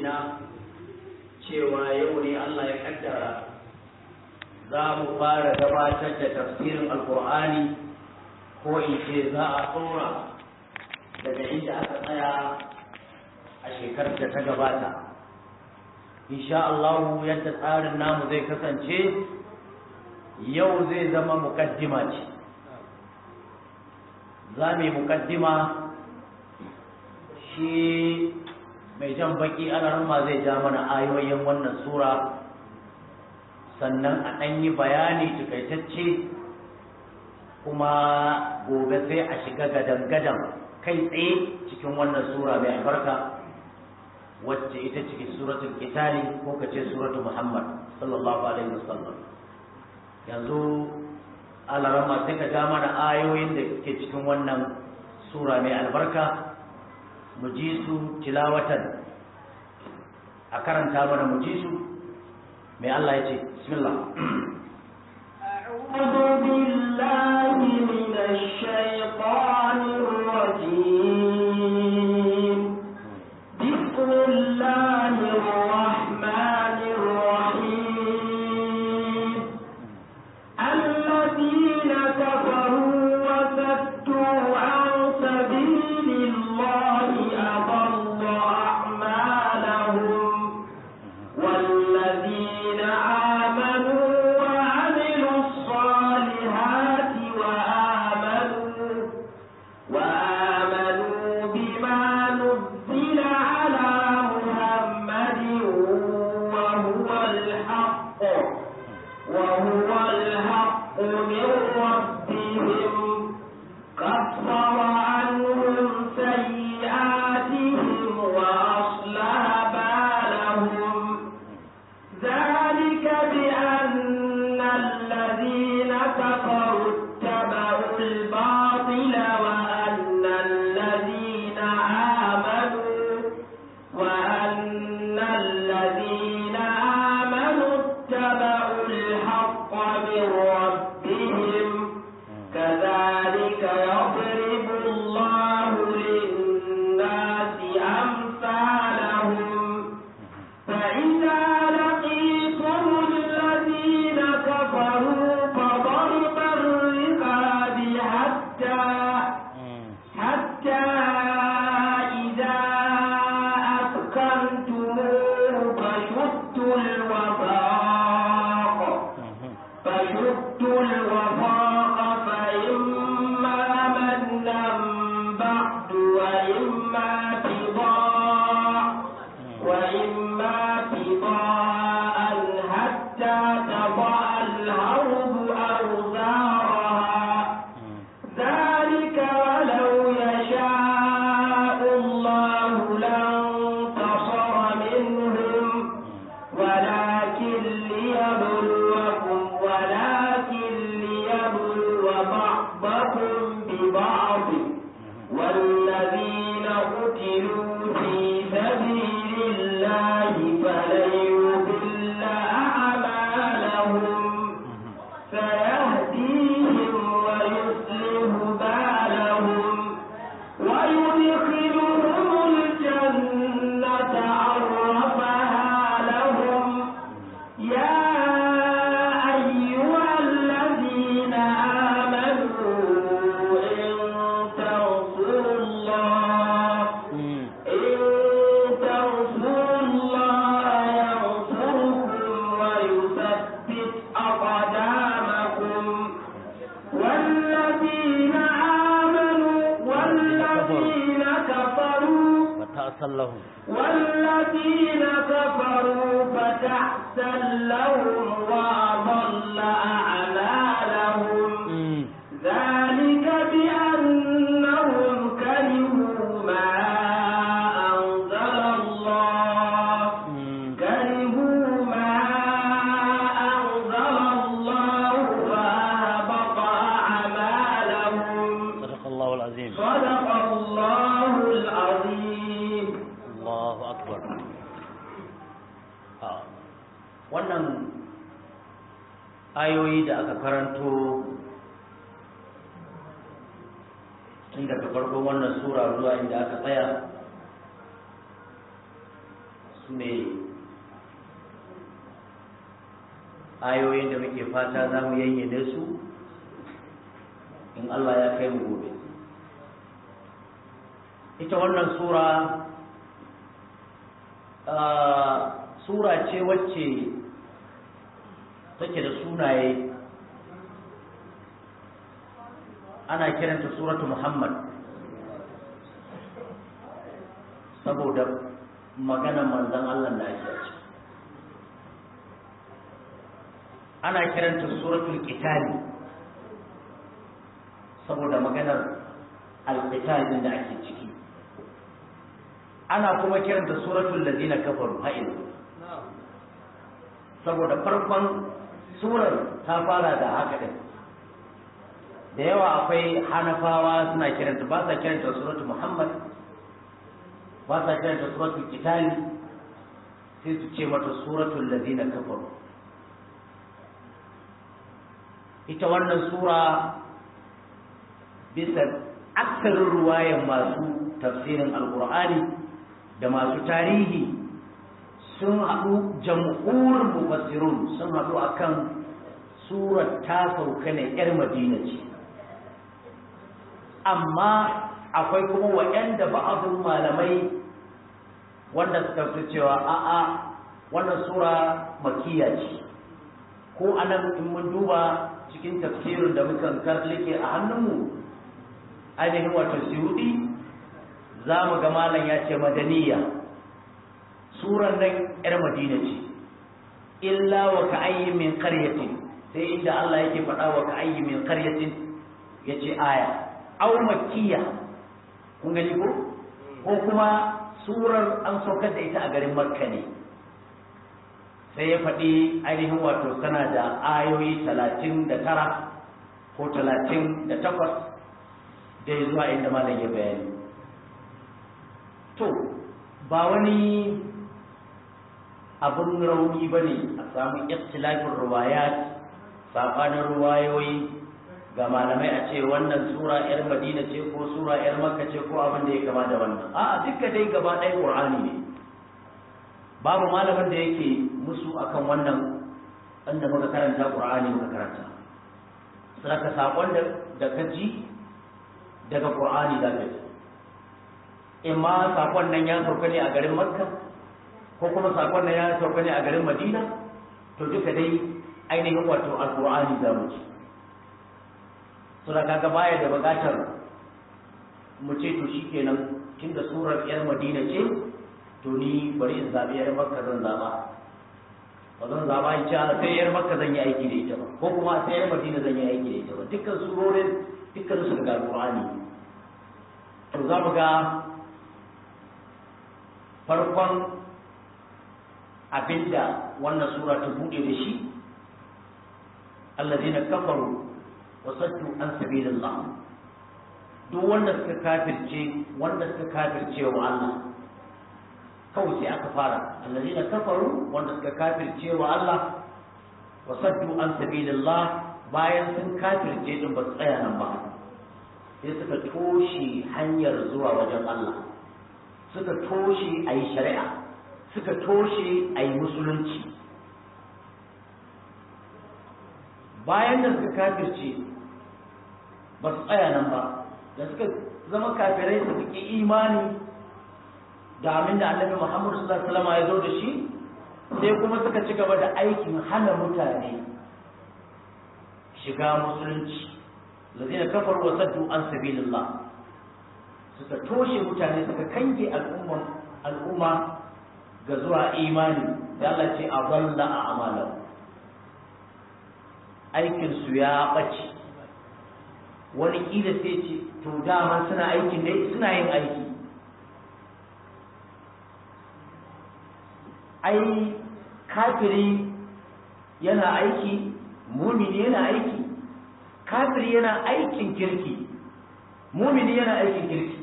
na cewa yau ne Allah ya kaddara za mu fara gabatar da tafsirin alkur'ani ko in ce za a tsora daga inda aka tsaya a shekarar da ta gabata insha Allah yadda tsarin namu zai kasance yau zai zama mukaddima ce za mu yi mukaddima shi mai jan baki alarma zai ja mana ayoyin wannan sura sannan a ɗan yi bayani takaitacce kuma gobe sai a shiga gadan-gadan kai tsaye cikin wannan sura mai albarka wacce ita ciki suratul kitali ko kace suratul muhammad sallallahu alaihi wasallam yanzu alarama sai ka ja mana ayoyin da ke cikin wannan sura mai albarka mu ji su tilawatan a karanta mana mu ji su mai Allah ya ce bismillah أعوذ بالله من الشيطان الرجيم بسم الله الرحمن الرحيم الذين كفروا وصدوا عن سبيل الله أضل أعمالهم والذين آمنوا وعملوا الصالحات وآمنوا وآمنوا بما نزل على محمد وهو الحق وهو الحق من ربهم كفر عنهم سيئاتهم وأصلح بالهم ذلك بأن الذين كفروا اتبعوا الباطل وأن الذين آمنوا وأن الذين آمنوا اتبعوا الحق من ربهم كذلك يضرب الله للناس أمثالهم فإذا لقيتم الذين كفروا فضرب الرقاب حتى حتى إذا أسكنتموه فشدوا الوثاق فشدوا الوثاق فإما منا بعد وإما بضاع وإما بضاء حتى تضع الأرض أوزارها ذلك ولو يشاء الله لانتصر منهم ولكن ليبلوكم ولكن ليبلو بعضكم ببعض والذين قتلوا في سبيل الله فلن يضل أعمالهم سيهديهم ويصلح بالهم ويدخلهم الجنة عرفها لهم يا أيها الذين آمنوا إن تنصروا الله إن تنصروا الله ينصركم ويثبت أقدامكم والذين آمنوا والذين كفروا وتأصلهم والذين كفروا فتحسا لهم وأضل أعمالهم ذلك بأنهم كرهوا ما أنزل الله كرهوا ما أنزل الله فأهبط أعمالهم صدق الله العظيم صدق الله العظيم Allahu akbar Ah, wannan ayoyi da aka karanto tun daga farkon wannan sura zuwa inda aka tsaya su ne ayoyin da muke fata za mu yayyade su in Allah ya kai mu gobe ita wannan sura sura ce wacce take da sunaye ana kiranta suratu muhammad saboda maganar manzon Allah da ake ci ana kiranta suratul qitali saboda maganar alqitalin da ake ciki ana kuma kiranta suratul ladina kafaru ha'il saboda farkon surar ta fara da haka din da yawa akwai hanafawa suna kiranta ba sa kiranta suratul muhammad ba sa kiranta suratul qitali sai su ce mata suratul ladina kafaru ita wannan sura bisa aksarin ruwayan masu tafsirin alkur'ani da masu tarihi sun haɗu jam'urin mufassirun sun haɗu akan surar ta sauka ne 'yar madina ce amma akwai kuma waɗanda ba'adun malamai wanda suka fi cewa a'a wannan sura makiya ce ko anan in mun duba cikin tafsirin da muka karlike a hannunmu ainihin wato siyudi za mu ga malam ya ce madaniya suran nan yar madina ce illa wa ka ayyi min qaryatin sai inda Allah yake faɗa wa ka ayyi min qaryatin yace aya aw makkiya kun gani ko ko kuma surar an saukar da ita a garin makka ne sai ya faɗi ainihin wato tana da ayoyi talatin da tara ko talatin da takwas da zuwa inda malam ya bayani to ba wani abin rauni ba ne a samu ikhtilafin ruwayat saɓanin ruwayoyi ga malamai a ce wannan sura yar madina ce ko sura yar makka ce ko abin da ya kama da wannan a'a duka dai gaba ɗaya qur'ani ne babu malamin da yake musu akan wannan wanda muka karanta qur'ani muka karanta saka sakon da da ka ji daga qur'ani da ka ji imma sakon nan ya sauka ne a garin makka ko kuma sakon nan ya sauka ne a garin madina to duka dai ainihin wato alqur'ani za mu ci sura kaga baya da bukatar mu ce to shikenan tunda surar yar madina ce to ni bari in zabi yar makka zan zaba ba zan zaba in ce sai yar makka zan yi aiki da ita ba ko kuma sai yar madina zan yi aiki da ita ba dukkan surorin dukkan su daga alqur'ani to za mu ga farkon abinda wannan sura ta bude da shi allazina kafaru wa saddu an sabilillah duk wanda suka kafirce wanda suka kafirce wa Allah kawai sai aka fara allazina kafaru wanda suka kafirce wa Allah wa saddu an sabilillah bayan sun kafirce din ba su tsaya nan ba sai suka toshe hanyar zuwa wajen Allah suka toshe a yi shari'a suka toshe a yi musulunci bayan da suka kafirce ba su tsaya nan ba da suka zama kafirai su ƙi imani da abin da annabi Muhammad sallallahu alaihi wasallam ya zo da shi sai kuma suka ci gaba da aikin hana mutane shiga musulunci lazina kafaru wa saddu an sabilillah suka toshe mutane suka kange al'umma al'umma ga zuwa imani da Allah ce a balla a amalan aikin su ya bace wani kila sai ce to dama suna aikin ne suna yin aiki ai kafiri yana aiki mumini yana aiki kafiri yana aikin kirki mumini yana aikin kirki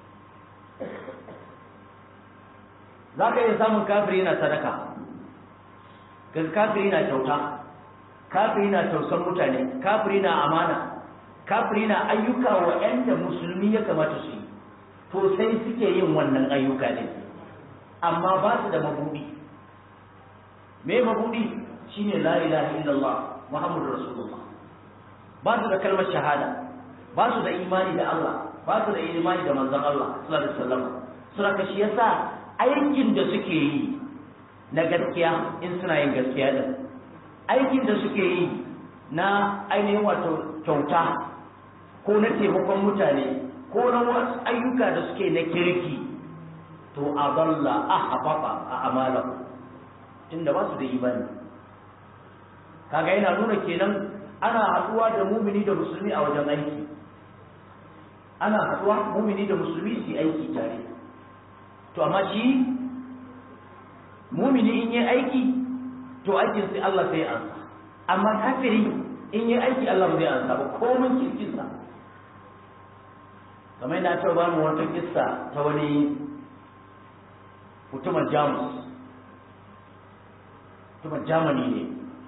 za ka iya samun kafiri yana sadaka kafiri na kyauta kafiri na tausan mutane kafiri na amana kafiri na ayyuka wa da musulmi ya kamata su yi to sai suke yin wannan ayyuka ne amma ba su da mabudi me mabudi shine la ilaha illallah muhammadur rasulullah ba su da kalmar shahada ba su da imani da Allah ba su da imani da manzon Allah sallallahu alaihi wasallam suna ka shi yasa aikin da suke yi na gaskiya in suna yin gaskiya din aikin da suke yi na ainihin wato kyauta ko na taimakon mutane ko na wasu ayyuka da suke na kirki to a balla a haɓaɓa a amalan tunda ba su da imani kaga yana nuna kenan ana haɗuwa da mumini da musulmi a wajen aiki ana haɗuwa mumini da musulmi su yi aiki tare to amma shi mumini in yi aiki to aikin sai Allah sai ansa amma kafiri in yi aiki Allah ba zai ansa ba komin kirkinsa kamar yana ta ba mu wata kissa ta wani mutumin jamus mutumin jamani ne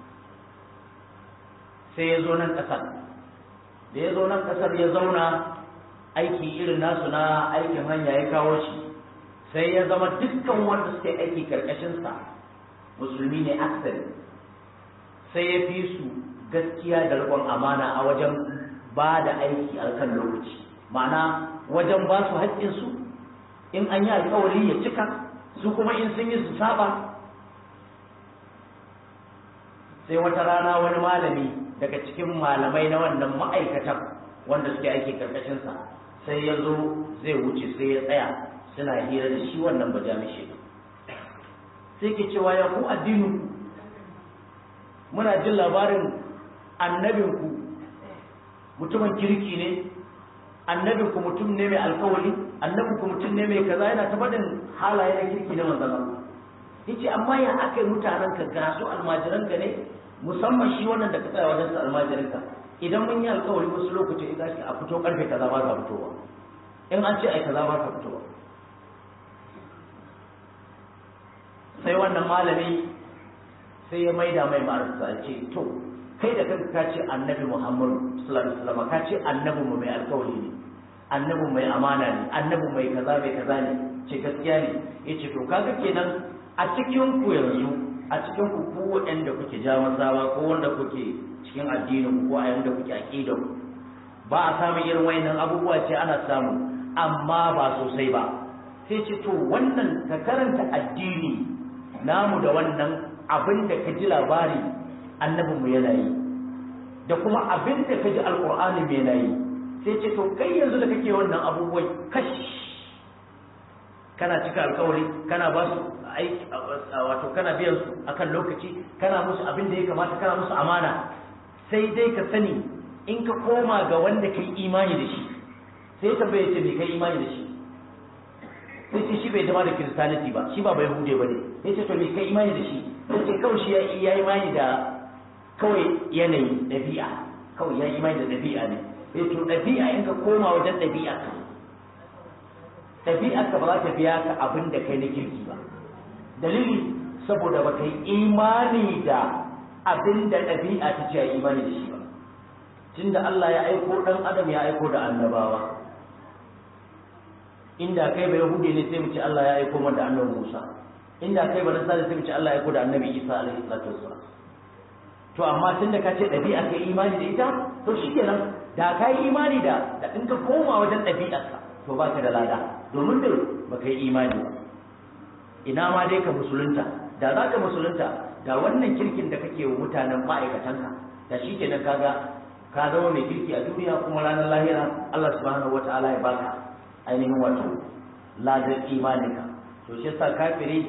sai ya zo nan ƙasar da ya zo nan ƙasar ya zauna aiki irin nasu na aikin hanya ya kawo shi sai ya zama dukkan wanda suke aiki karkashinsa musulmi ne aksari sai ya fi su gaskiya da riƙon amana a wajen ba da aiki a kan lokaci ma'ana wajen ba su haƙƙinsu in an yi alƙawari ya cika su kuma in sun yi su saba sai wata rana wani malami daga cikin malamai na wannan ma'aikatan wanda suke aiki karkashinsa sai ya zo zai wuce sai ya tsaya suna hira da shi wannan bajamishe sai ke cewa ya ku addinin muna jin labarin annabinku mutumin kirki ne annabinku mutum ne mai alkawari annabinku mutum ne mai kaza yana ta faɗin halaye na kirki na manzon Allah yace amma ya aka yi mutanen ka ga su almajiran ka ne musamman shi wannan da ka tsaya wajen sa almajiran ka idan mun yi alkawari wasu lokaci idan shi a fito karfe kaza ba ka fitowa in an ce ai kaza ba ka fitowa sai wannan malami sai ya maida mai ma'arsa ce to kai da kanka ka ce annabi muhammadu sallallahu alaihi wasallam ka ce annabi mu mai alkawari ne annabi mai amana ne annabi mai kaza mai kaza ne ce gaskiya ne yace to kaga kenan a cikin ku yanzu a cikin ku ku waɗanda kuke jamasawa ko wanda kuke cikin addinin ku ko a yanda kuke aqida ku ba a samun irin wayannan abubuwa ce ana samu amma ba sosai ba sai ce to wannan ka karanta addini namu da wannan abin da ka ji labari annabinmu yana yi da kuma abin da ka ji alƙur'ani mai yana yi sai ce to kai yanzu da kake wannan abubuwan kash kana cika alkawari kana ba su aiki wato kana biyan su akan lokaci kana musu abin da ya kamata kana musu amana sai dai ka sani in ka koma ga wanda ka yi imani da shi sai tambaye ce me kai imani da shi sai ce shi bai zama da kiristaniti ba shi ba bai hude ba ne ya ce to me kai imani da shi sai ce kawai shi ya yi imani da kawai yanayi ɗabi'a kawai ya yi imani da ɗabi'a ne ya to ɗabi'a in ka koma wajen ɗabi'a ka ɗabi'a ka ba za ta biya ka abin da kai na kirki ba dalili saboda ba ka yi imani da abin da ɗabi'a ta ce a imani da shi ba tunda Allah ya aiko ɗan adam ya aiko da annabawa inda kai bai hude ne sai mu ce Allah ya aiko mana da annabi Musa inda kai ba nasara sai mu ce Allah ya aiko da annabi Isa alaihi salatu wassalam to amma tunda ka ce dabi'a kai imani da ita to shikenan da ka yi imani da da in ka koma wajen ɗabi'arka to ba ka da lada domin da ba ka yi imani ba ina ma dai ka musulunta da za ka musulunta da wannan kirkin da kake wa mutanen ma'aikatanka da shi kenan kaga ka zama mai kirki a duniya kuma ranar lahira Allah subhanahu wataala ya baka ainihin wato ladar imaninka to shi yasa kafiri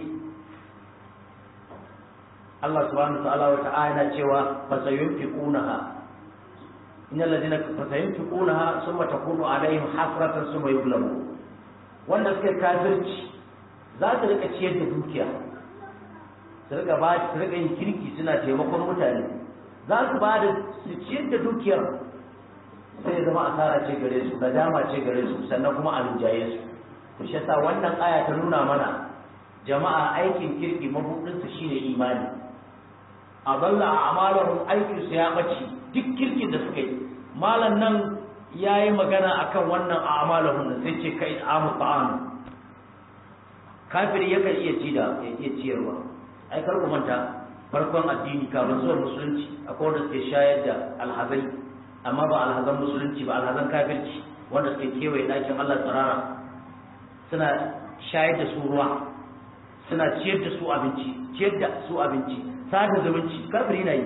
Allah subhanahu wa ta'ala wa ta'ala yana cewa fa sayunfiqunaha innal ladina fa sayunfiqunaha thumma takunu alaihim hasratan thumma yughlabu wanda suka kafirci za su rika ciyar da dukiya su rika ba su rika yin kirki suna taimakon mutane za su ba da su ciyar da dukiyar sai ya zama asara ce gare su nadama ce gare su sannan kuma a rinjaye su to shi yasa wannan aya ta nuna mana jama'a aikin kirki mabudin su shine imani a balla a amalahum aikin su ya bace duk kirkin da suka yi malam nan yayi magana akan wannan a amalahum sai ce kai amu ta'am kafiri yakan iya ci da ya iya ciyarwa ai kar ku manta farkon addini kafin zuwa musulunci akwai wanda suke shayar da alhazai amma ba alhazan musulunci ba alhazan kafirci wanda suke kewaye ɗakin Allah tsirara suna shayar da su ruwa suna ciyar da su abinci ciyar da su abinci sada zumunci kafiri na yi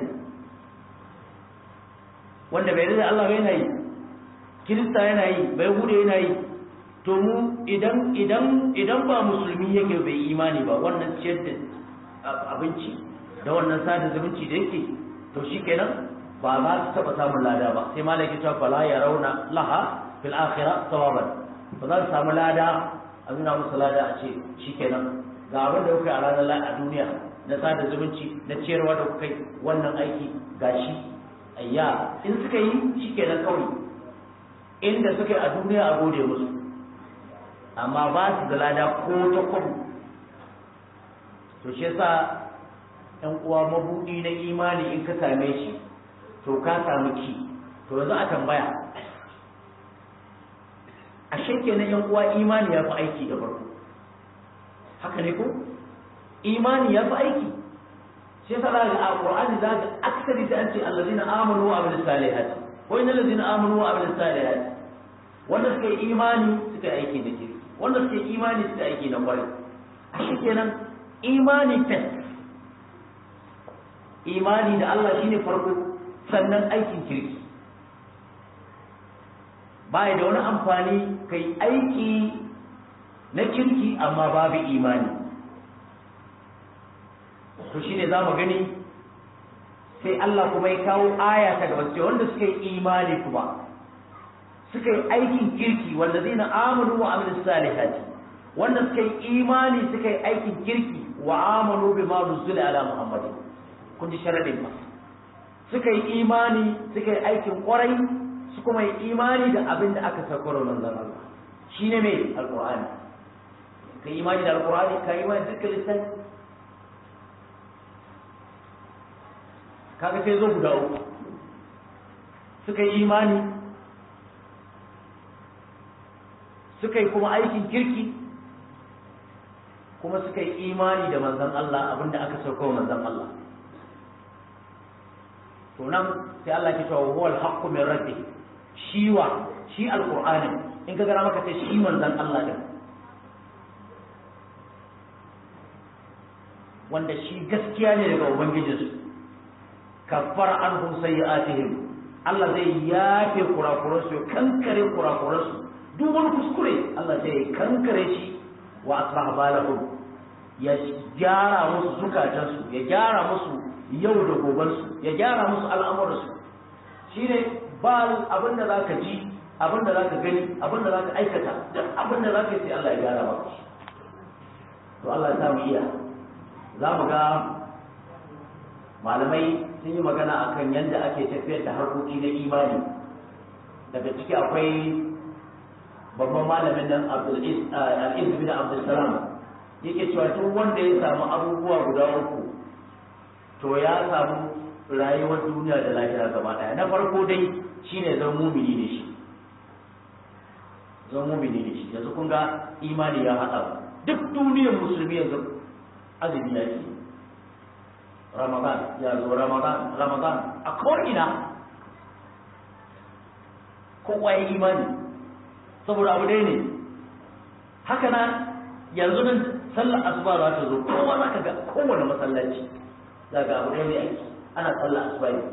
wanda bai da Allah yana yi kirista yana yi bai hude yana yi to mu idan idan idan ba musulmi yake bai imani ba wannan ciyar da abinci da wannan sada zumunci da yake to shikenan ba za su taba samun lada ba sai malaki ta fala ya rauna laha fil akhirah sawaban ba za su samu lada a nuna musu lada a ce shikenan ga abin da kuka yi a ranar a duniya na sada zumunci na ciyarwa da kuka yi wannan aiki gashi ayya in suka yi shikenan kawai inda suka yi a duniya a gode musu amma ba su da lada ko ta kwabu to shi yasa ɗan uwa mabuɗi na imani in ka same shi to ka samu ki to yanzu a tambaya a shekke na yan uwa imani ya fi aiki da farko haka ne ko imani ya fi aiki shi yasa da a qur'ani za ka aksari da an ce allazina amanu wa amilus salihati ko innal ladina amanu wa amilus salihati wanda suka yi imani suka yi aiki da kirki wanda suke imani suka aiki na kwarai a shi kenan imani test imani da Allah shine farko sannan aikin kirki baya da wani amfani kai aiki na kirki amma babu imani to shine za mu gani sai Allah kuma ya kawo aya ta gaba sai wanda suka yi imani kuma suka yi aikin kirki wanda zai na amanu wa amin salihati wanda suka yi imani suka yi aikin kirki wa amanu bi ma nuzila ala muhammadin kun ji sharadin ba suka yi imani suka yi aikin kwarai su kuma yi imani da abin da aka sakaro manzon Allah shine mai alqur'ani ka yi imani da alqur'ani ka yi imani da dukkan littafi kaga sai zo guda uku suka yi imani suka yi kuma aikin kirki kuma suka yi imani da manzon Allah abinda aka sauko manzon Allah to nan sai Allah ke cewa huwa al-haqqu min rabbih shi wa shi alqur'ani in ka gara maka sai shi manzon Allah din wanda shi gaskiya ne daga ubangijinsu kaffar anhum sayyi'atihim Allah zai yafe kurakuransu ya kankare kurakuransu duk wani kuskure Allah zai kankare shi wa asbaha balahum ya gyara musu zukatansu ya gyara musu yau da gobansu ya gyara musu al'amuransu shine ba abin da zaka ji abin da zaka gani abin da zaka aikata duk abin da zaka yi sai Allah ya gyara maka to Allah ya samu iya za mu ga malamai sun yi magana akan yadda ake tafiyar da harkoki na imani daga ciki akwai babban malamin nan al'iz bin abdulsalam yake cewa duk wanda ya samu abubuwa guda uku to ya samu rayuwar duniya da lahira gaba daya na farko dai shine zan mumini da shi zan mumini da shi yanzu kun ga imani ya haɗa duk duniyar musulmi yanzu azumi ya ke ramadan ya zo ramadan ramadan a ko'ina kowa ya imani saboda abu dai ne haka na yanzu nan sallar asuba za ta zo kowa za ka ga kowane masallaci za ga abu dai ne aiki ana sallar asuba ne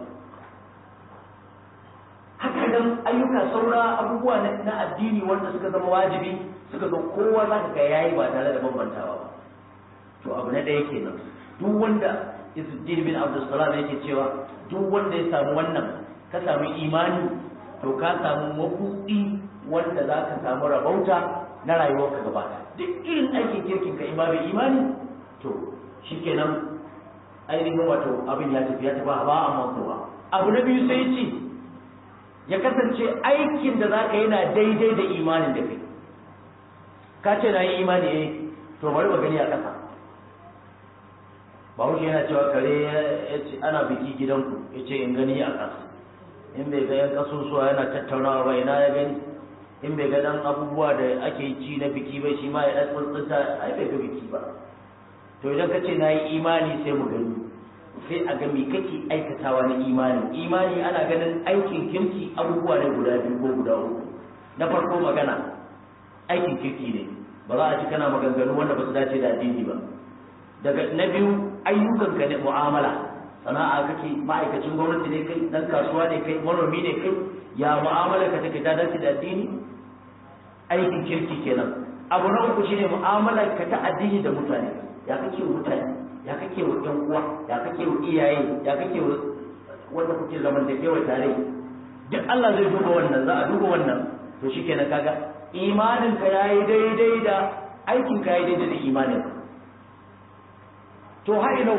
haka nan ayyuka saura abubuwa na addini wanda suka zama wajibi suka zo kowa za ka ga yayi ba tare da bambantawa ba to abu na ɗaya kenan duk wanda Isuddin bin Abdulsalam yake cewa duk wanda ya samu wannan ka samu imani to ka samu mabuɗi wanda za ka samu rabauta na rayuwarka gaba duk irin aikin kirkin ka imamu imani to shikenan ainihin wato abin ya tafi ya tafi ba a mantuwa abu na biyu sai ce ya kasance aikin da za ka yi na daidai da imanin da kai ka ce na yi imani eh to bari ba gani a ƙasa bahaushe yana cewa kare ya ce ana biki gidanku ya ce in gani a ƙasa in bai ga yan ƙasusuwa yana tattaunawa ba ina ya gani in bai ga dan abubuwa da ake ci na biki ba shi ma ya dan tsuntsunta ai bai ga biki ba to idan ka ce na yi imani sai mu gani sai a ga me kake aikatawa na imani imani ana ganin aikin kirki abubuwa ne guda biyu ko guda uku na farko magana aikin kirki ne ba za a ci kana maganganu wanda ba su dace da addini ba daga na biyu ayyukanka ne mu'amala sana'a kake ma'aikacin gwamnati ne kai dan kasuwa ne kai manomi ne kai ya mu'amala ka take ta dace da addini aikin kirki kenan abu na uku shine mu'amala ka ta addini da mutane ya kake wa mutane ya kake wa ɗan uwa ya kake wa iyaye ya kake wa wanda kuke zamantakewa tare duk Allah zai duba wannan za a duba wannan to shikenan kaga imanin ka yayi daidai da aikin ka yayi daidai da imanin ka to har ina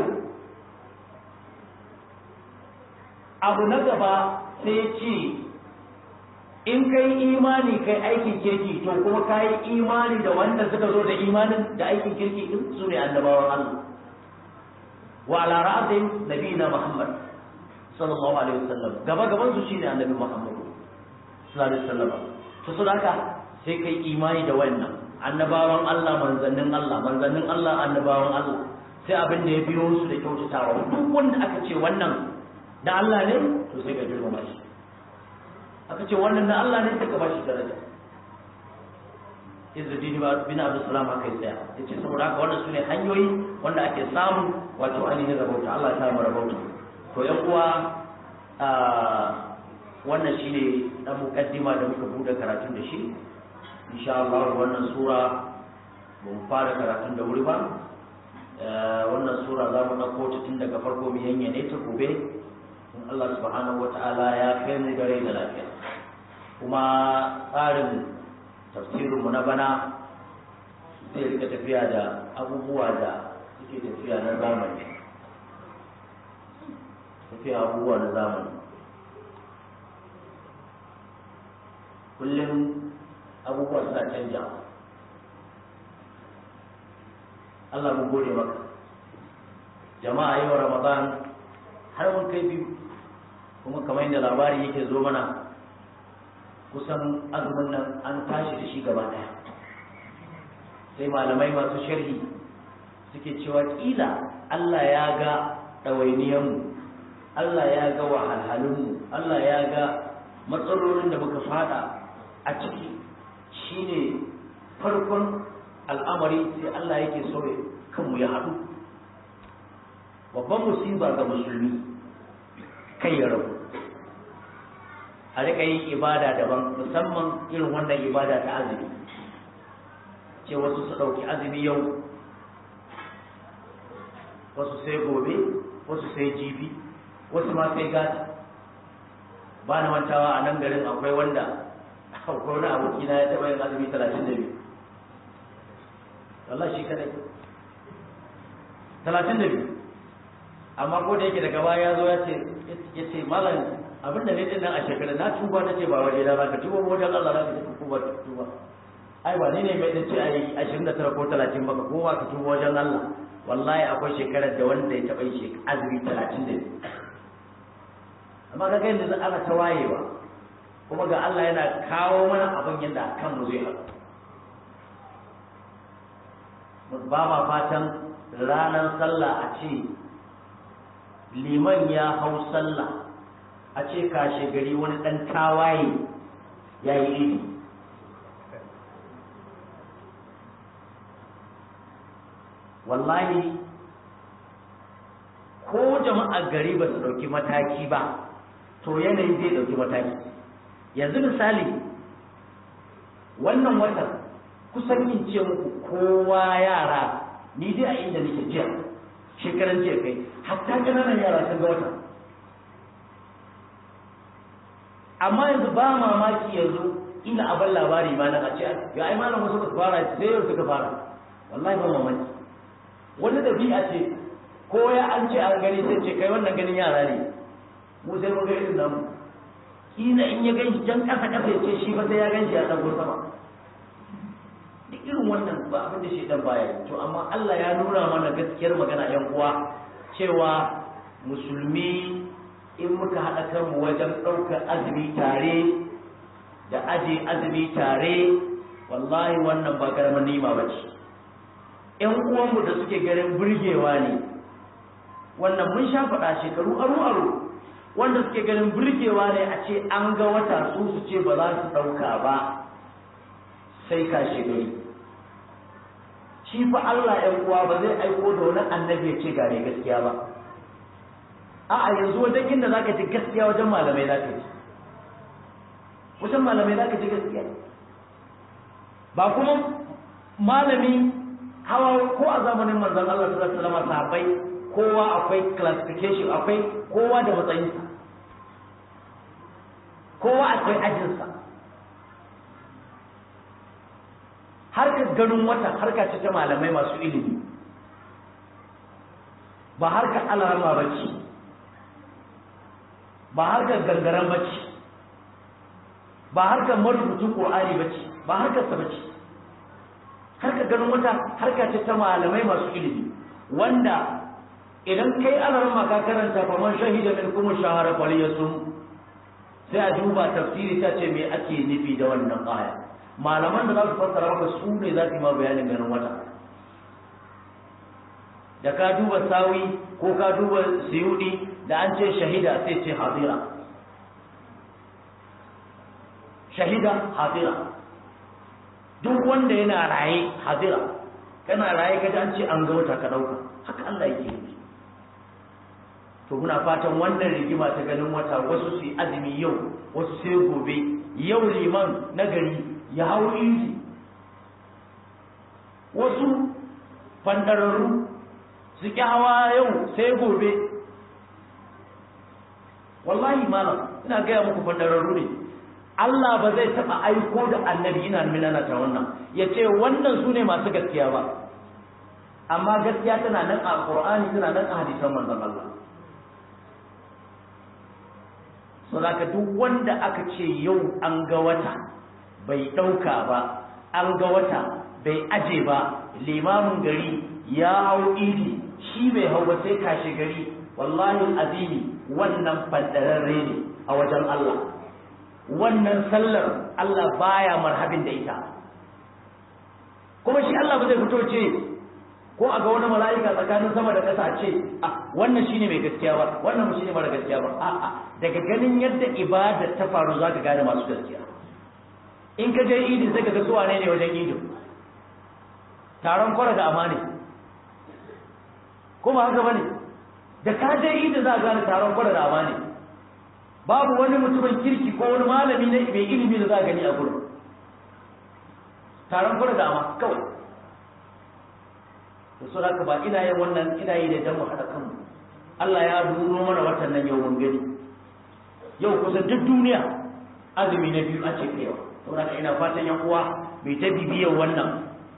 abu na gaba sai ce in kai imani kai aikin kirki to kuma ka yi imani da wanda suka zo da imanin da aikin kirki din su ne annabawan Allah wa ala ra'atin nabiyina Muhammad sallallahu alaihi wasallam gaba gaban su shine annabi Muhammad sallallahu alaihi wasallam to so haka sai kai imani da wannan annabawan Allah manzannin Allah manzannin Allah annabawan Allah sai abin da ya biyo su da kyautatawa duk wanda aka ce wannan da Allah ne to sai ka girmama shi aka ce wannan da Allah ne sai ka bashi daraja Izzuddin bin Abdul Salam aka yi tsaya yace saboda haka wannan sune hanyoyi wanda ake samu wato ainihin rabauta Allah ya samu rabauta to yan uwa wannan shine dan mukaddima da muka bude karatun da shi insha Allah wannan sura mun fara karatun da wuri ba wannan sura za mu ɗauko ta tun daga farko mu yanyane ta gobe in Allah subhanahu wata'ala ya kai mu gare da lafiya kuma tsarin tafsirinmu na bana zai rika tafiya da abubuwa da suke tafiya na zamani tafiya abubuwa na zamani kullum abubuwa suna canja Allah mu gode maka jama'a yau ramadan har mun kai biyu kuma kamar yadda labari yake zo mana kusan azumin nan an tashi da shi gaba daya sai malamai masu sharhi suke cewa kila Allah ya ga ɗawainiyanmu Allah ya ga wahalhalunmu Allah ya ga matsalolin da muka fada a ciki shine farkon al'amari sai Allah yake so kanmu ya haɗu babban musiba ga musulmi kai ya rabu a rika yin ibada daban musamman irin wannan ibada ta azumi ce wasu su ɗauki azumi yau wasu sai gobe wasu sai jibi wasu ma sai gata ba na mantawa a nan garin akwai wanda akwai wani aboki na ya taɓa yin azumi talatin da biyu Allah shi kadai talatin da biyu amma ko da yake daga baya ya zo ya ce ya ce malam abin da ne din nan a shekara na tuba na ce ba waje da zaka tuba wajen Allah zaka ce tuba tuba ai ba ni ne mai dace ai 29 ko 30 baka ko ka tuba wajen Allah wallahi akwai shekarar da wanda ya taba shi azumi 30 da amma kaga yadda ana ta wayewa kuma ga Allah yana kawo mana abin yadda kan mu zai haɗu ba ma fatan ranar sallah a ce liman ya hau sallah a ce kashe gari wani ɗan tawaye ya yi iri wallahi ko jama'ar gari ba su ɗauki mataki ba to yanayi zai ɗauki mataki yanzu misali wannan watan kusan yin ce muku kowa yara ni dai a inda nake jiya shekaran jiya kai hatta ƙananan yara sun ga wata amma yanzu ba mamaki yanzu ina abin labari ma na a ce ya ai malam wasu suka fara sai yau suka fara wallahi ba mamaki wani dabi'a ce ko ya an ce an gani sai ce kai wannan ganin yara ne mu sai mun ga irin namu kila in ya ganshi can kasa kasa ya ce shi fa sai ya ganshi ya dago sama duk irin wannan ba abin da shi dan baya to amma Allah ya nuna mana gaskiyar magana yan uwa cewa musulmi in muka haɗa kanmu wajen ɗaukar azumi tare da aje azumi tare wallahi wannan ba karamin nima ba ce ƴan uwanmu da suke garin burgewa ne wannan mun sha faɗa shekaru aru aru wanda suke ganin burgewa ne a ce an ga wata su su ce ba za su ɗauka ba sai kashe gari shi fa Allah ‘yan uwa ba zai aiko da wani annabi ya ce ga mai gaskiya ba a'a yanzu wajen inda za ka ji gaskiya wajen malamai za ka ji wajen malamai za ka ji gaskiya ba kuma malami hawa ko a zamanin manzon Allah sallallahu alaihi wasallam sahabbai kowa akwai classification akwai kowa da matsayinsa kowa akwai ajinsa harkar ganin wata harka ce ta malamai masu ilimi ba harkar alarma ba ce ba harkar gangaren ba ce ba harkar marubutun ƙur'ani ba ce ba harkar sa ba ce harkar ganin wata harka ce ta malamai masu ilimi wanda idan kai alarma ka karanta faman shahida min kuma shahara faliyasum sai a duba tafsiri ta ce me ake nufi da wannan aya malaman da za su fassara maka su ne za su yi ma bayanin ganin wata da ka duba sawi ko ka duba siyudi da an ce shahida sai ce hadira shahida hadira duk wanda yana raye hadira kana raye ka an ce an ga wata ka dauka haka Allah yake yi to muna fatan wannan rigima ta ganin wata wasu su azumi yau wasu sai gobe yau liman na gari ya hau inji wasu fandararru su ƙi hawa yau sai gobe wallahi malam ina gaya muku fandararru ne Allah ba zai taɓa aiko da annabi ina minana ta wannan ya ce wannan su ne masu gaskiya ba amma gaskiya tana nan a ƙur'ani tana nan a hadisan manzon Allah so ka duk wanda aka ce yau an ga wata bai ɗauka ba an ga wata bai aje ba limamin gari ya hau idi shi bai hau ba sai kashe gari wallahi azimi wannan fadararre ne a wajen Allah wannan sallar Allah baya marhabin da ita kuma shi Allah ba zai fito ce ko a ga wani mala'ika tsakanin sama da ƙasa ce a wannan shine mai gaskiya ba wannan shine mara gaskiya ba a'a daga ganin yadda ibada ta faru zaka gane masu gaskiya in ka je idin sai ka ga su wane ne wajen idin taron kwara da amane kuma haka bane da ka je idin za ka gane taron kwara da amane babu wani mutumin kirki ko wani malami na mai ilimi da za ka gani a gurin taron kwara da ama kawai da su haka ba ina yin wannan ina yi da dan mu haɗa kanmu Allah ya duro mana watan nan yau mun gani yau kusan duk duniya azumi na biyu a ce kaiwa saboda ina fatan yan uwa bai ta bibiyar wannan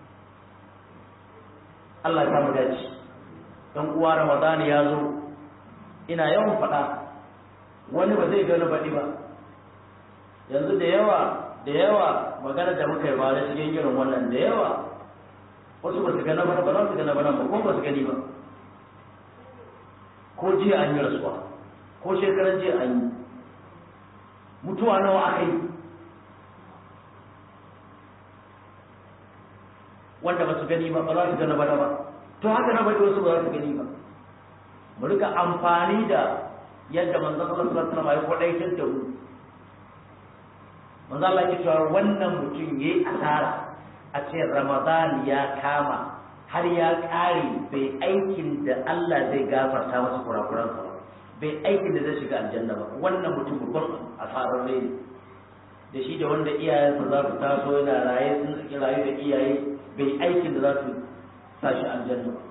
Allah ya mu dace dan uwa Ramadan ya zo ina yawan faɗa wani ba zai gani baɗi ba yanzu da yawa da yawa magana da muka yi ba da cikin irin wannan da yawa wasu ba su gana ba ba za su gana ba nan ba ko ba su gani ba ko jiya an yi rasuwa ko shekaran jiya an yi mutuwa nawa aka yi wanda ba su gani ba ba za su gana ba ba to haka na bari wasu ba za su gani ba mu rika amfani da yadda manzon Allah sallallahu alaihi wasallam ya kwadaitar da mu manzon Allah ya cewa wannan mutum yayi asara a ce Ramadan ya kama har ya kare bai aikin da Allah zai gafarta masa kurakuransa ba bai aikin da zai shiga aljanna ba wannan mutum babban asarar ne da shi da wanda iyayensa za su taso yana raye sun saki rayu da iyaye bai aikin da za su sa shi aljanna ba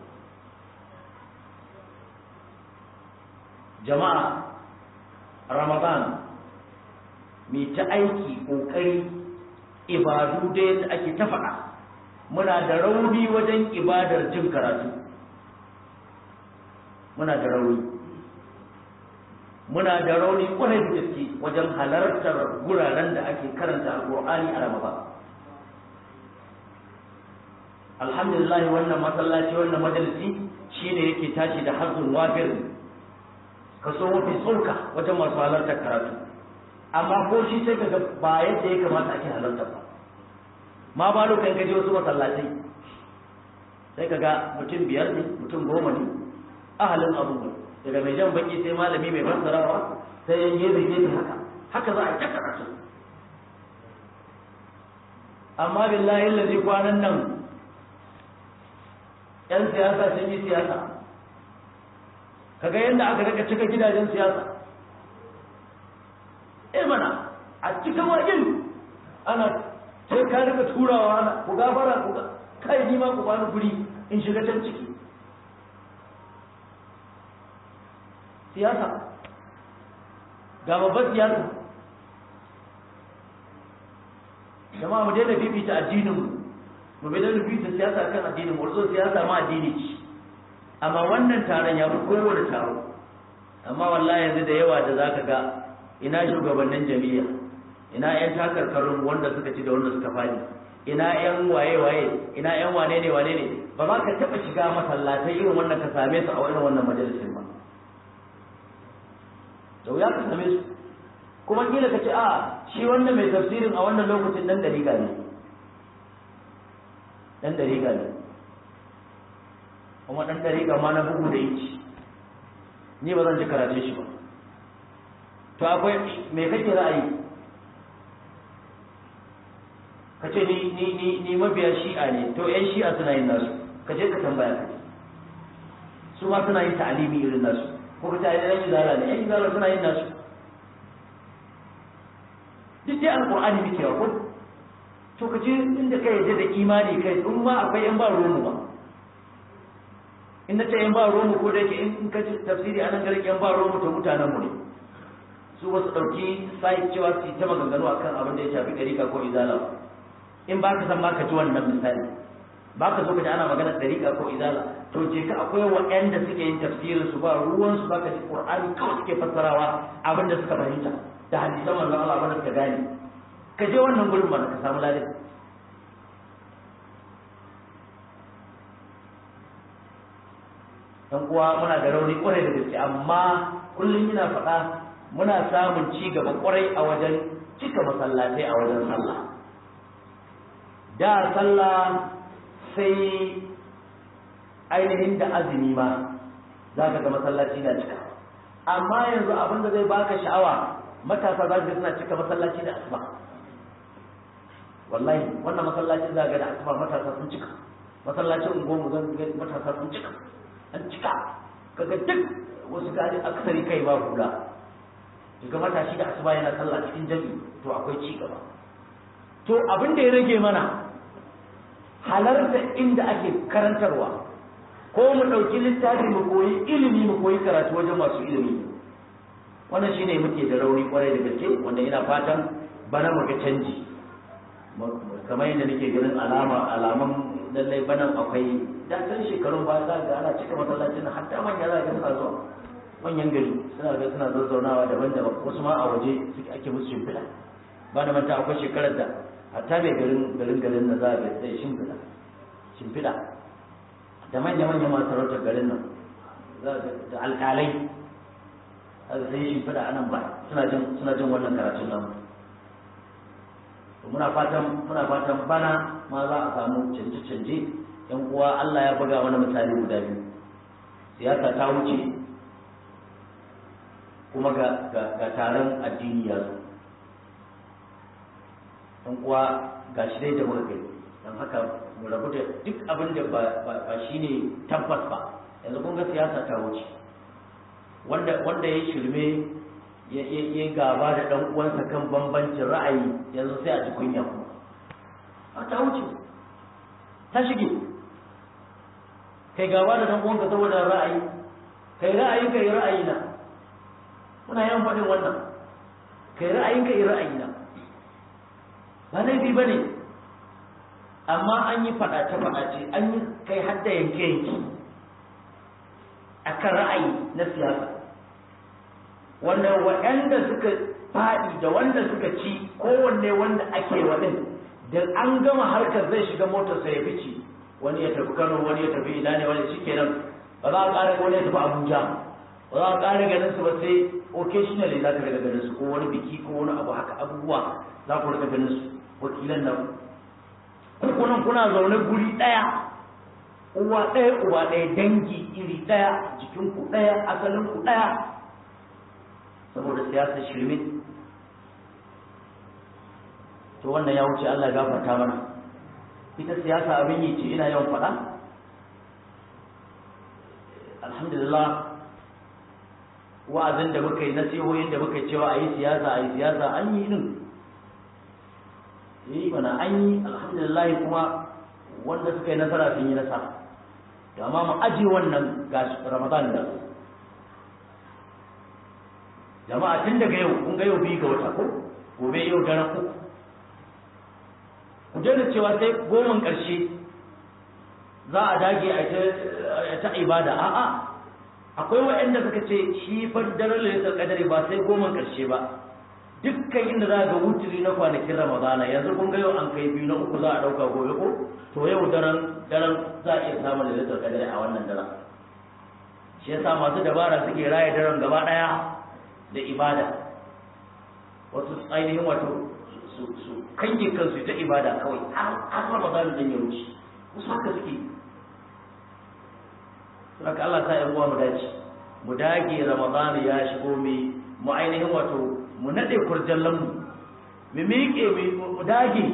jama'a ramadan mai ta aiki ƙoƙari ibadu da yadda ake ta faɗa muna da rauni wajen ibadar jin karatu muna da rauni muna da rauni kwarai da gaske wajen halartar guraren da ake karanta alƙur'ani a ramadan alhamdulillah wannan masallaci wannan majalisi shine yake tashi da hazzun wafir kaso mafi tsoka wajen masu halartar karatu amma ko shi sai kaga ba yadda ya kamata ake halarta ba ma ba lokacin kaje wasu masallatai sai kaga mutum biyar ne mutum goma ne ahalin abubuwa daga mai jan baki sai malami mai fassarawa sai yan gefe gefe haka haka za a ta karatu amma billahi lazi kwanan nan yan siyasa sun yi siyasa kaga yadda aka rika cika gidajen siyasa eh mana a cika wajen ana sai ka rika turawa ana ku gafara ku kai ni ma ku bani guri in shiga can ciki siyasa ga babbar siyasa jama'a mu daina fifita addinin mu mu bai daina fifita siyasa kan addinin mu zo siyasa ma addini ce amma wannan taron ya fi kowane taro amma wallahi yanzu da yawa da zaka ga ina shugabannin jami'a ina yan takarkarun wanda suka ci da wanda suka fadi ina yan waye waye ina yan wane ne wane ne ba za ka taba shiga masallatai irin wannan ka same su a irin wannan majalisin ba da wuya ka same su kuma kila ka ce a shi wannan mai tafsirin a wannan lokacin dan dariga ne dan dariga ne kuma dan dariga ma na bugu da yici ni ba zan ji karatun shi ba to akwai me kake ra'ayi ka ce ni ni ni ni mabiya shi'a ne to yan shi'a suna yin nasu ka je ka tambaya ka su ma suna yin ta'alimi irin nasu ko ka tare yan izala ne yan izala suna yin nasu duk dai alqur'ani muke wa ko to ka je inda kai yadda da imani kai in ma akwai yan ba romu ba in na ce yan ba romu ko da yake in ka ci tafsiri anan garin yan ba romu to mutanen mu ne su wasu ɗauki sai cewa su yi ta maganganu akan abin da ya shafi ɗarika ko izala ba in ba ka san ma ka ji wannan misali ba ka zo ka ji ana magana ɗarika ko izala to je ka akwai waɗanda suke yin tafsirin su ba ruwan su ba ka ji qur'ani kawai suke fassarawa abin da suka fahimta da hadisan manzon Allah abin da suka gane ka je wannan gurin mana ka samu ladan dan uwa muna da rauni kwarai da gaske amma kullum ina faɗa muna samun ci gaba kwarai a wajen cika masallatai a wajen sallah da sallah sai ainihin da azumi ma za ka ga masallaci na cika amma yanzu abin da zai baka sha'awa matasa za ka suna cika masallaci da asuba wallahi wannan masallacin za ga da asuba matasa sun cika masallacin unguwarmu zan ga matasa sun cika an cika kaga duk wasu gari aksari kai ba hula ga matashi da asuba yana sallah cikin jami'i to akwai ci gaba to abin da ya rage mana halarta inda ake karantarwa ko mu ɗauki littafi mu koyi ilimi mu koyi karatu wajen masu ilimi wannan shine muke da rauni kwarai da gaske wanda ina fatan bana mu ga canji kamar yadda nake ganin alama alaman lallai banan akwai da can shekarun ba za ga ana cika masallacin hatta manya za ga suna zuwa manyan gari suna ga suna zazzaunawa daban-daban wasu ma a waje suke ake musu shimfiɗa ba da manta akwai shekarar da hatta mai garin garin garin na za a ga sai shimfiɗa shimfiɗa da manya-manya masu sarautar garin nan da alƙalai haka sai shimfiɗa a nan ba suna jin suna jin wannan karatun nan muna fatan muna fatan bana ma za a samu canje-canje yan uwa Allah ya buga mana misali guda biyu siyasa ta wuce kuma ga ga taron addini ya zo dan uwa ga shi dai da muka kai dan haka mu rabu da duk abin da ba ba shine tabbas ba yanzu kun ga siyasa ta wuce wanda wanda ya shirme ya ya gaba da dan uwansa kan bambancin ra'ayi yanzu sai a ji kunya kuma a ta wuce ta shige kai gaba da dan uwanka saboda ra'ayi kai ra'ayi kai ra'ayi na muna yawan faɗin wannan kai ra'ayin kai ra'ayi na ba laifi ba ne amma an yi faɗace-faɗace an yi kai hadda yanke-yanke a kan ra'ayi na siyasa wanda waɗanda suka faɗi da wanda suka ci kowanne wanda ake waɗin da an gama harkar zai shiga motarsa ya fice wani ya tafi kano wani ya tafi ina ne wani shi kenan ba za a ƙara wani ya tafi abuja ba za ka ƙara ganin su ba sai occasionally za ka daga ganin su ko wani biki ko wani abu haka abubuwa za ku rika ganin su wakilan nan kunan kuna zaune guri ɗaya uwa ɗaya uwa ɗaya dangi iri ɗaya jikinku ɗaya asalinku ɗaya saboda siyasar shirme to wannan ya wuce Allah ya gafarta mana ita siyasa abin yi ce ina yawan faɗa alhamdulillah wa'azin da muka yi nasihohin da muka cewa a yi siyasa a yi siyasa an yi din yi mana an yi alhamdulillah kuma wanda suka yi nasara sun yi nasara da amma mu aji wannan ga ramadan da jama'a tun daga yau kun ga yau biyu ga wata ko gobe yau daren uku ku daina cewa sai goman ƙarshe za a dage a ta ibada a'a akwai waɗanda suka ce shi fa daren lailatul qadari ba sai goman ƙarshe ba dukkan inda za ga wuturi na kwanakin ramadana yanzu kun ga yau an kai biyu na uku za a ɗauka gobe ko to yau daren daren za a iya samun lailatul qadari a wannan daren shi yasa masu dabara suke raya daren gaba ɗaya da ibada wasu ainihin wato su su kange kansu ta ibada kawai har ramadan din ya wuce wasu haka suke saka Allah ta yan uwa mu dace mu dage ramadan ya shigo mi mu ainihin wato mu nade kurjallan mu mu miƙe mu dage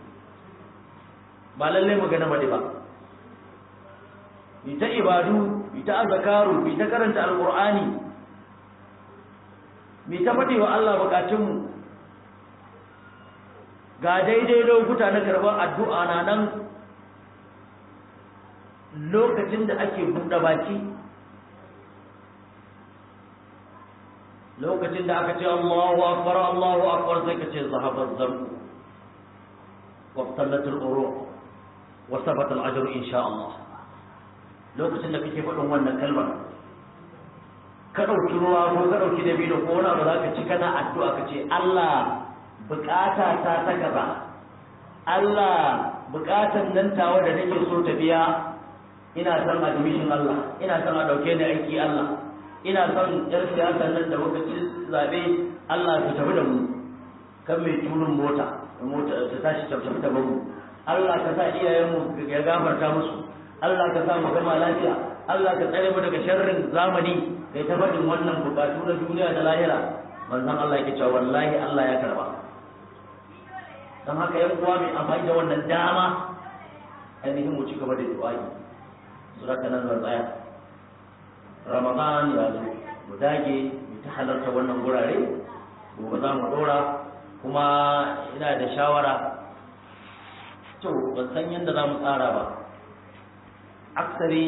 ba lalle mu gana made ba mu ta ibadu mu ta azkaru mu ta karanta alqur'ani mu ta fadi wa Allah bukatunmu ga daidai lokuta na karɓar addu'a na nan lokacin da ake buɗe baki lokacin da aka ce Allahu akbar Allahu akbar sai ka ce zahabar zambu wa tallatul uru wa sabata al-ajru insha Allah lokacin da kake faɗin wannan kalmar ka ɗauki ruwa ko ka ɗauki dabino ko wani abu za ka ci kana addu'a ka ce Allah bukata ta ta gaba Allah bukatan nan tawa da nake so ta biya ina son admission Allah ina son a dauke ni aiki Allah ina son yar siyasar nan da muka ci zabe Allah ta tafi da mu kan mai turin mota mota ta tashi ta tafi da mu Allah ka sa iyayen mu ya gafarta musu Allah ka sa mu gama lafiya Allah ka tsare mu daga sharrin zamani kai ta faɗin wannan bukatu na duniya da lahira manzon Allah yake cewa wallahi Allah ya karba don haka yan uwa mai amfani da wannan dama ainihin mu ci gaba da du'a'i su raka nan zan tsaya ramadan ya zo mu dage mu ta halarta wannan gurare gobe za mu dora kuma ina da shawara to ban san yadda za mu tsara ba aksari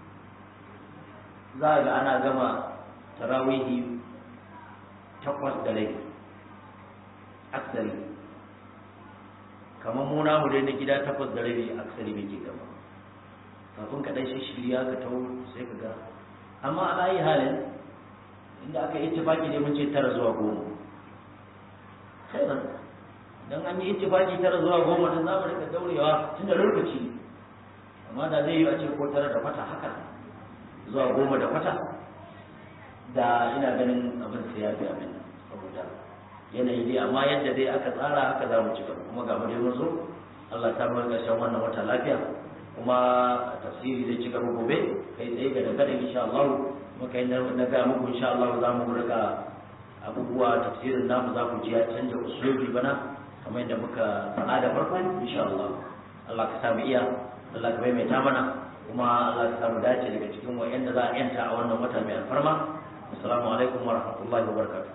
za ga ana gama tarawihi takwas da rai aksari kamar mu namu dai na gida takwas da rabi aksari bai ke gaba kafin ka dan shirya ka tawo sai ka ga amma a ayi halin inda aka yi ittifaki ne mun ce tara zuwa goma khairan dan an yi ittifaki tara zuwa goma dan za mu rika daurewa tun da lokaci amma da zai yi a ce ko tara da fata haka zuwa goma da fata da ina ganin abin sai ya fi abin saboda yanayi dai amma yadda dai aka tsara haka za mu ci gaba kuma ga dai mun zo Allah ta bar ƙarshen wannan wata lafiya kuma tafsiri zai ci gaba gobe kai tsaye ga daga da insha Allah muka yi na ga muku insha Allah za mu riga abubuwa tafsirin namu za ku ji ya canja usulubi bana kamar yadda muka faɗa da farko insha Allah Allah ka samu iya Allah ka maimaita mana kuma Allah ka samu dace daga cikin wa'anda za a yanta a wannan wata mai alfarma assalamu alaikum wa rahmatullahi wa barakatuh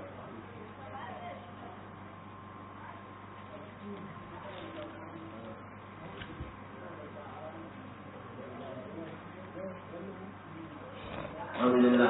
الحمد لله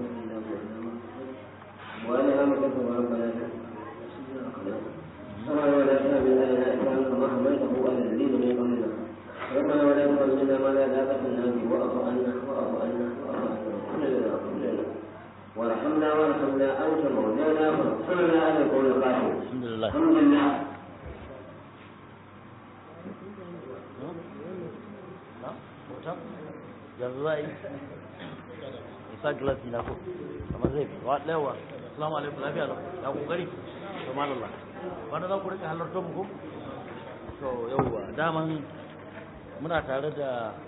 وأنا أمر ربنا الحمد لله na hoton yanzu za a yi isa glasi na ko kamar zai fi wa ɗaya assalamu alaikum lafiya lau ya kokari to malalla wanda za ku rika halartar mu ko to yauwa daman muna tare da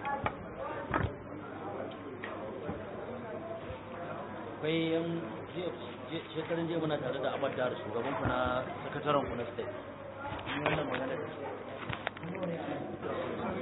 akwai yan shekarun jiya muna tare da abadar shugaban ku na sakataren ku na state wannan magana da